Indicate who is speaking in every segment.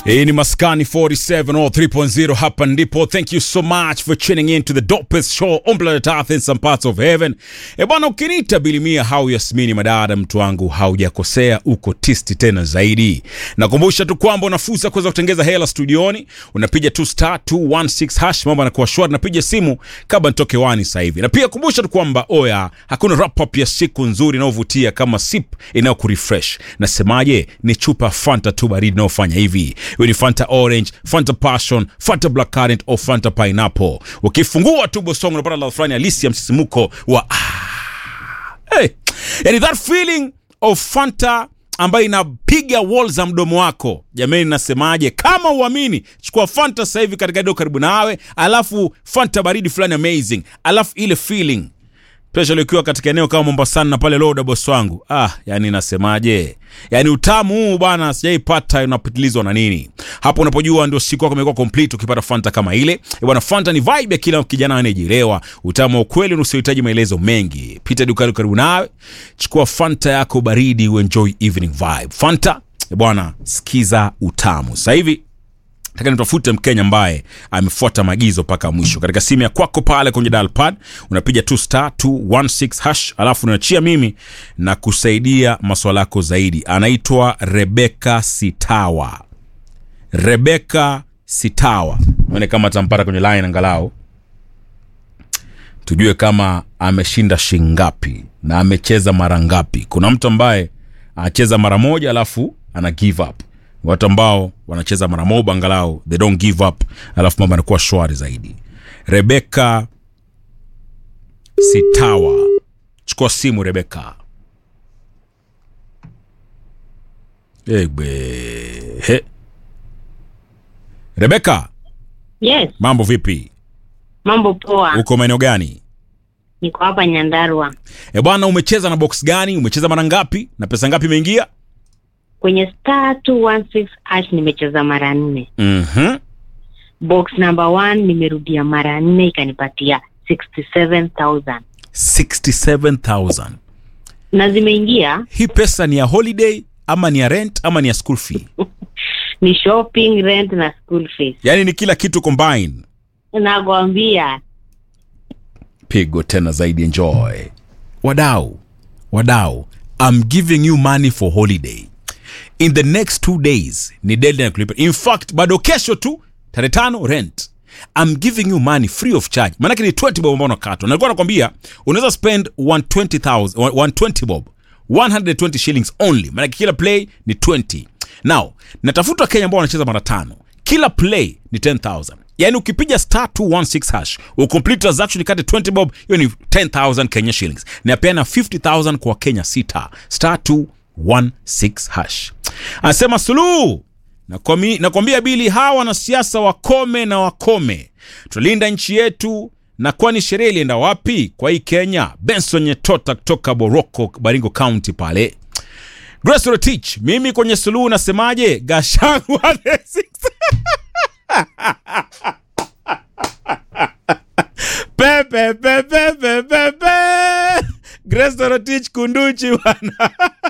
Speaker 1: Hii ni Maskani 47 or 3.0 hapa ndipo. Thank you so much for tuning in to the dopest show on planet Earth in some parts of heaven. E bwana, ukiniita Bilimia hau Yasmini Madada, mtu wangu haujakosea, uko tisti tena zaidi. Nakumbusha tu kwamba una fursa kuweza kutengeza hela studioni, unapiga tu star 216 hash, mambo yanakuwa shwari, napiga simu kabla nitoke wani sasa hivi. Na pia kumbusha tu kwamba oya, hakuna wrap up ya siku nzuri inayovutia kama sip inayokurefresh. Nasemaje? Ni chupa Fanta tu baridi inayofanya hivi iwe ni Fanta Orange, Fanta Passion, Fanta Black Currant au Fanta Pineapple. Ukifungua tu bosongo unapata ladha fulani halisi ya msisimuko wa ah. Hey. Yani that feeling of Fanta ambayo inapiga wall za mdomo wako. Jamani, nasemaje? Kama uamini, chukua Fanta sasa hivi katika duka karibu nawe, alafu Fanta baridi fulani amazing, alafu ile feeling Especially ukiwa katika eneo kama Mombasani na pale Loda boss wangu. Ah, yani nasemaje? Yani utamu huu bwana sijaipata unapitilizwa na nini. Hapo unapojua ndio siku yako imekuwa complete ukipata Fanta kama ile. Eh bwana Fanta ni vibe ya kila kijana anayejielewa. Utamu wa ukweli usiohitaji maelezo mengi. Pita dukani karibu nawe, chukua Fanta yako baridi uenjoy evening vibe. Fanta, eh bwana sikiza utamu. Sasa hivi Nataka nitafute Mkenya ambaye amefuata maagizo mpaka mwisho. Katika simu ya kwako pale kwenye dial pad unapiga tu star 216 hash, alafu unaachia mimi na kusaidia maswala yako zaidi. Anaitwa Rebeka Sitawa. Rebeka Sitawa, nione kama atampata kwenye line angalau tujue kama ameshinda shingapi na amecheza mara ngapi. Kuna mtu ambaye anacheza mara moja alafu ana give up watu ambao wanacheza mara moja angalau they don't give up, alafu mambo yanakuwa shwari zaidi. Rebeka Sitawa, chukua simu Rebeka. Egbe he. Rebeka,
Speaker 2: Yes,
Speaker 1: mambo vipi?
Speaker 2: mambo poa.
Speaker 1: Uko maeneo gani?
Speaker 2: Niko hapa Nyandarua
Speaker 1: E bwana, umecheza na box gani? Umecheza mara ngapi na pesa ngapi imeingia?
Speaker 2: kwenye star 216 hash nimecheza mara nne.
Speaker 1: Mhm.
Speaker 2: Box number one nimerudia mara nne ikanipatia 67000
Speaker 1: 67000
Speaker 2: na zimeingia
Speaker 1: hii pesa ni ya holiday ama ni ya rent ama ni ya school fee?
Speaker 2: ni shopping, rent na school fees.
Speaker 1: Yaani ni kila kitu combine.
Speaker 2: Nakwambia
Speaker 1: Pigo tena zaidi, enjoy. Wadau, wadau, I'm giving you money for holiday. In the next two days ni deadline ya kulipa. In fact, bado kesho tu tarehe tano rent. I'm giving you money free of charge. Maanake ni 20 bob ambao unakatwa. Nilikuwa nakwambia unaweza spend 120,000 120 bob 120 shillings only. Maanake kila play ni 20. Now, natafuta Kenya ambao wanacheza mara tano. Kila play ni 10,000. Yaani ukipiga star 216 hash, ucomplete transaction ikate 20 bob, hiyo ni 10,000 Kenya shillings. Na pia na 50,000 kwa Kenya sita. Star 216 hash. Anasema Suluhu Nakwami- nakwambia Bili, hawa wanasiasa wakome na wakome, tulinda nchi yetu. Na kwani sherehe ilienda wapi kwa hii Kenya? Benson Nyetota kutoka Boroko, Baringo County pale. Grace Rotich, mimi kwenye Suluhu nasemaje? Gashagwa the six. pepe pepe pepe pepe. Grace Rotich kunduchi bwana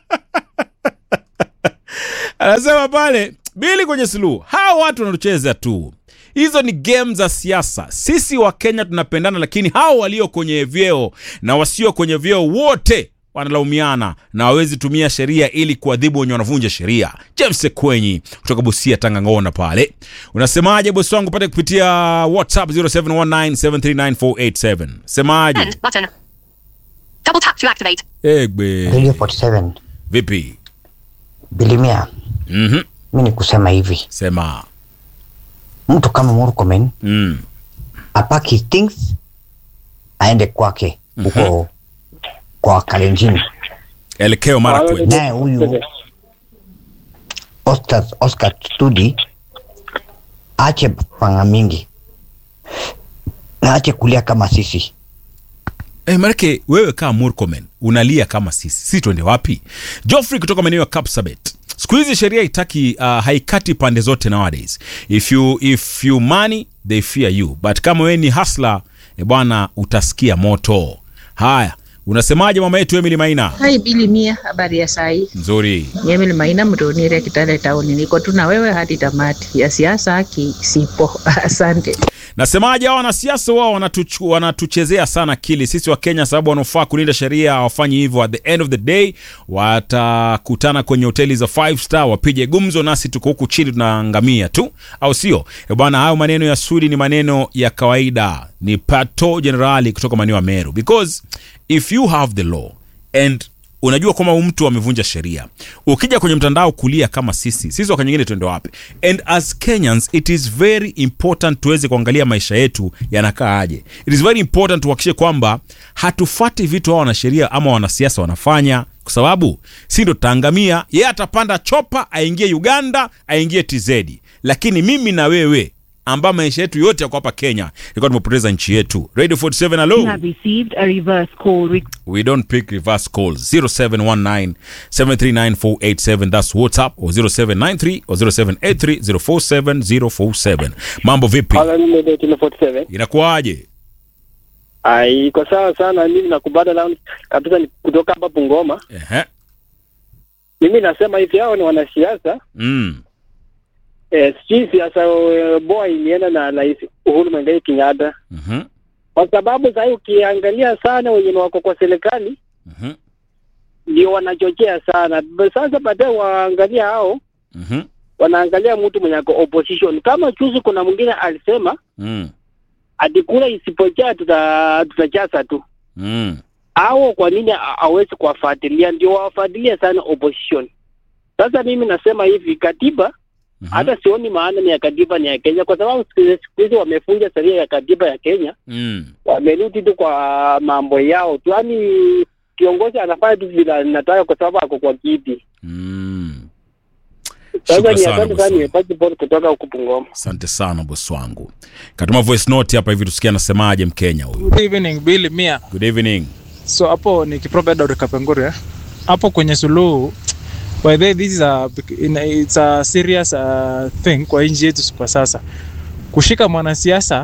Speaker 1: anasema pale bili kwenye suluhu hawa watu wanatucheza tu hizo ni game za siasa sisi wa kenya tunapendana lakini hao walio kwenye vyeo na wasio kwenye vyeo wote wanalaumiana na wawezi tumia sheria ili kuadhibu wenye wanavunja sheria james kwenyi kutoka busia tangangona pale unasemaje bosi wangu pate kupitia whatsapp 0719739487 semaje
Speaker 3: Send button. Double tap to activate.
Speaker 1: egbe
Speaker 4: Radio 47
Speaker 1: vipi
Speaker 4: Bilimia,
Speaker 1: mm-hmm.
Speaker 4: mi ni kusema hivi,
Speaker 1: sema
Speaker 4: mtu kama Murkomen
Speaker 1: mm.
Speaker 4: apaki his things aende kwake huko kwa Kalenjin,
Speaker 1: elekeo mara kwetu
Speaker 4: naye huyu Oscar, Oscar Studi ache panga mingi na ache kulia kama sisi.
Speaker 1: Eh, manake wewe kama Murkomen unalia kama sisi, si twende wapi? Joffrey kutoka maeneo ya Kapsabet. Siku hizi sheria itaki uh, haikati pande zote nowadays. If you if you money they fear you, but kama wewe ni hustler eh, bwana utasikia moto. Haya, unasemaje mama yetu Emily Maina?
Speaker 5: Hai Bili Mia, habari ya saa hii?
Speaker 1: Nzuri.
Speaker 5: Ni Emily Maina Mtonire Kitale Town. Niko tu na wewe hadi tamati ya siasa haki sipo. Asante.
Speaker 1: Nasemaje, hao wanasiasa wao wanatuchu, wanatuchezea sana akili sisi wa Kenya, sababu wanaofaa kulinda sheria hawafanyi hivyo. At the end of the day watakutana kwenye hoteli za five star wapige gumzo, nasi tuko huku chini tunaangamia tu, au sio? Eh bwana, hayo maneno ya Sudi ni maneno ya kawaida, ni pato generali kutoka maeneo ya Meru, because if you have the law and unajua kwamba huyu mtu amevunja sheria ukija kwenye mtandao kulia kama sisi sisi wakati nyingine tuende wapi and as kenyans it is very important tuweze kuangalia maisha yetu yanakaa aje it is very important tuhakikishe kwamba hatufati vitu hao wanasheria ama wanasiasa wanafanya kwa sababu si ndo tutaangamia yeye atapanda chopa aingie uganda aingie tz lakini mimi na wewe ambao maisha yetu yote yako hapa kenya ilikuwa tumepoteza nchi yetu radio 47 hello
Speaker 6: You have received a reverse call request.
Speaker 1: we don't pick reverse calls 0719 739 that's whatsapp or 0793 or 0783 047 047 mambo vipi
Speaker 7: Halo, mimi ndio Tino 47.
Speaker 1: inakuwaje
Speaker 7: Ah, iko sawa sana. Mimi nakubada na kabisa ni kutoka hapa Bungoma.
Speaker 1: Ehe.
Speaker 7: Mimi nasema hivi, hao ni wanasiasa
Speaker 1: mm.
Speaker 7: eh, sijui siasa eh, boa ilienda na Rais Uhuru Muigai Kenyatta,
Speaker 1: Mhm.
Speaker 7: kwa sababu sasa ukiangalia sana wenye wako kwa serikali
Speaker 1: Mhm.
Speaker 7: ndio wanachochea sana. Ba- Sasa baadaye waangalia hao
Speaker 1: Mhm.
Speaker 7: wanaangalia mtu mwenye ako opposition. Kama juzi kuna mwingine alisema
Speaker 1: Mm.
Speaker 7: ati kura isipojaa tuta tutajaza tu
Speaker 1: Mm.
Speaker 7: au kwa nini ha- hawezi kuwafuatilia? Ndio wawafuatilia sana opposition. Sasa mimi nasema hivi, katiba
Speaker 1: Mhm.
Speaker 7: hata sioni maana ni ya katiba ni ya Kenya, kwa sababu siku siku hizi wamefunja sheria ya katiba ya Kenya,
Speaker 1: Mm.
Speaker 7: wamerudi tu kwa mambo yao tu, yaani kiongozi anafanya tu vile anataka kwa sababu ako kwa kiti.
Speaker 1: Mm.
Speaker 7: Sasa
Speaker 1: Shukran
Speaker 7: ni
Speaker 1: sana,
Speaker 7: asante
Speaker 1: boss
Speaker 7: sana,
Speaker 1: wangu.
Speaker 7: nimepata bora kutoka huku Bungoma.
Speaker 1: asante sana bosi wangu katuma voice note hapa hivi tusikia anasemaje mkenya huyu
Speaker 8: Good evening Billy Mia.
Speaker 1: good evening
Speaker 8: So hapo ni Kiprobe Edward Kapenguria. Hapo kwenye suluhu by the way, this is a, ina- it's a serious uh, thing kwa nchi yetu kwa sasa. Kushika mwanasiasa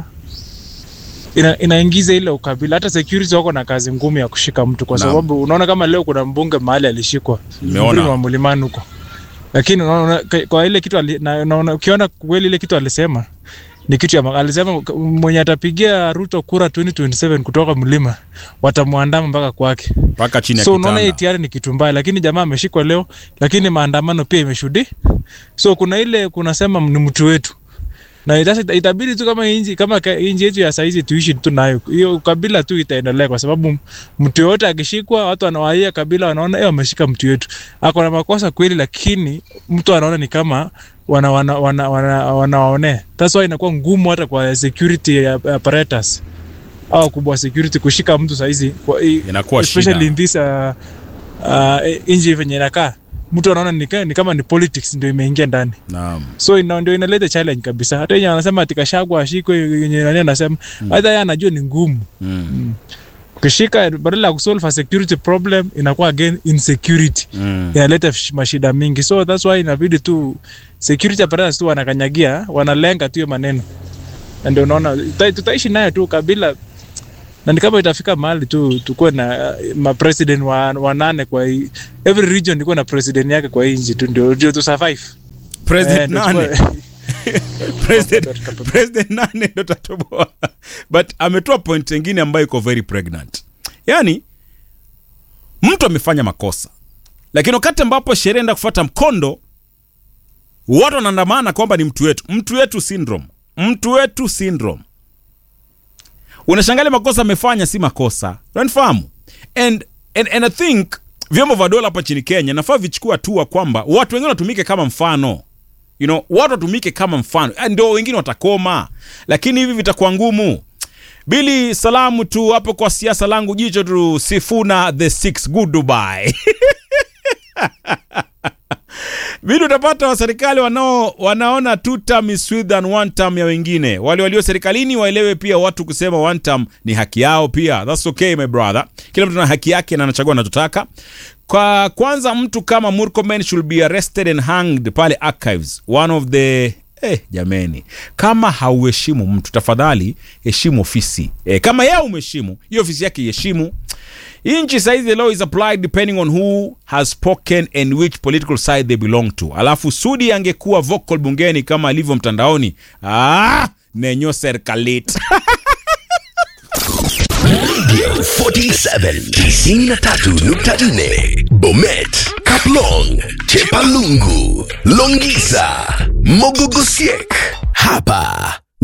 Speaker 8: ina, inaingiza ile ukabila. Hata security wako na kazi ngumu ya kushika mtu, kwa
Speaker 1: Naam.
Speaker 8: sababu unaona kama leo kuna mbunge mahali alishikwa
Speaker 1: Nimeona.
Speaker 8: mlima wa mlimani huko, lakini unaona kwa- kwa ile kitu ali, na, unaona ukiona kweli ile kitu alisema ni kitu ya ma- alisema k- mwenye atapigia Ruto kura 2027 kutoka mlima watamwandama mpaka kwake.
Speaker 1: mpaka chini ya
Speaker 8: So unaona hii
Speaker 1: kitanda
Speaker 8: tayari ni kitu mbaya, lakini jamaa ameshikwa leo, lakini maandamano pia imeshudi. So kuna ile kunasema ni mtu wetu na itasa- itabidi tu kama inji kama ka- inji yetu ya saizi tuishi tu nayo, hiyo kabila tu itaendelea, kwa sababu mtu yoyote akishikwa, watu wanawaia kabila, wanaona eh, wameshika mtu yetu, ako na makosa kweli, lakini mtu anaona ni kama wana wana wana wana wanawaonea. That's why inakuwa ngumu hata kwa security apparatus au kubwa security kushika mtu saizi kwa, i-
Speaker 1: Inakuwa
Speaker 8: especially
Speaker 1: shida.
Speaker 8: in this uh, uh, nchi venye inakaa mtu anaona ni, ka- ni kama ni politics ndio imeingia ndani
Speaker 1: naam
Speaker 8: so ina, ndio inaleta challenge kabisa hata yenye anasema ati Gachagua ashikwe yenye nani anasema hata yeye anajua ni ngumu
Speaker 1: mm.
Speaker 8: ukishika badala ya kusolve a security problem inakuwa again insecurity
Speaker 1: Mm.
Speaker 8: inaleta sh- mashida mingi so that's why inabidi tu security apparatus tu wanakanyagia wanalenga tu hiyo maneno na ndio unaona tuta- tutaishi nayo tu kabila na ni kama itafika mahali tu tukuwe na uh, mapresident wa, wa nane kwa hii every region ikuwe na president yake kwa hii nchi tu ndio ndio tu survive
Speaker 1: president
Speaker 8: Eh, ndio
Speaker 1: nane
Speaker 8: tukuwe-
Speaker 1: president, president nane ndo tatoboa but ametoa point ingine ambayo iko very pregnant yaani mtu amefanya makosa lakini wakati ambapo sheria enda kufuata mkondo watu wanaandamana kwamba ni mtu wetu mtu wetu syndrome mtu wetu syndrome unashangalia makosa amefanya si makosa unanifahamu and, and, and i think vyombo vya dola hapa nchini kenya nafaa vichukua hatua kwamba watu wengine watumike kama mfano you know, watu watumike kama mfano Ah, ndio wengine watakoma lakini hivi vitakuwa ngumu bili salamu tu hapo kwa siasa langu jicho tu sifuna the six good dubai bili utapata waserikali wanao wanaona two term is sweet than one term ya wengine wale walio serikalini waelewe pia watu kusema one term ni haki yao pia thats okay my brother kila mtu ana haki yake na anachagua anachotaka kwa kwanza mtu kama murkomen should be arrested and hanged pale archives one of the Eh, jameni kama hauheshimu mtu tafadhali heshimu ofisi eh, kama yeye umeheshimu hiyo ofisi yake iheshimu hii nchi saizi the law is applied depending on who has spoken and which political side they belong to alafu sudi angekuwa vocal bungeni kama alivyo mtandaoni ah, nenyo serikalit
Speaker 9: 47 93.4 Bomet, Kaplong, Chepalungu, Longisa, Mogogosiek. Hapa